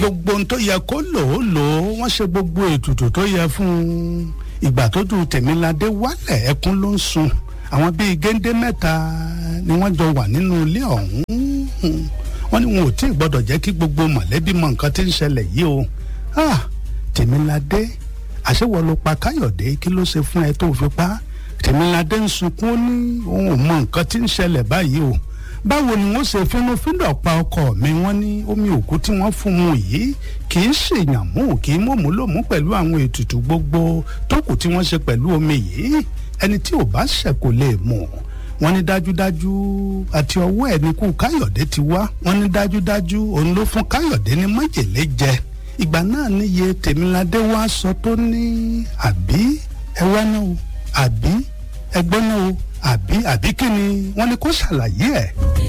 gbogbo ohun tó yẹ kó lò ó lò ó wọ́n ṣe gbogbo ètùtù tó yẹ fún un ìgbà tó dùn tèmíládé wálẹ̀ ẹkún ló ń sun àwọn bíi géńdé mẹ́ta ni wọ́n jọ wà nínú ilé ọ̀hún wọ́n ní wọn ò tí ì gbọ́dọ̀ jẹ́ kí gbogbo mọ̀lẹ́bí mọ nǹkan tí ń ṣẹlẹ̀ yìí o ah tèmíládé àṣewọ ló pa káyọ̀dé kí ló ṣe fún ẹ tó fi pa tèmíládé ń sunkún ó ní òun ò mọ nǹkan tí ń ṣẹlẹ̀ báyìí o báwo ni wọ́n ṣe fínúfíndọ̀ pa ọkọ mi wọ́n ní omi òkú tí wọ́n fún un yìí kì í ṣèyàn mú kì í mọ̀mú lòmú pẹ̀lú àwọn ètùtù gbogbo tó kù tí wọ́n ṣe pẹ̀lú omi yìí ẹni tí ò bá ṣẹ̀ kò lè mọ̀ wọ́n ní dájúdájú àti ọwọ́ ẹ̀ ní kú káyọ̀dé ti wá wọ́n ní dájúdájú òun ló fún káyọ̀dé ní májèlé jẹ ìgbà náà níye tèmiládé wá sọ tó ní àbí ẹ wá náà o àbí ẹ gbọ́ náà o àbí àbí kí ni wọ́n ní kó ṣàlàyé ẹ̀.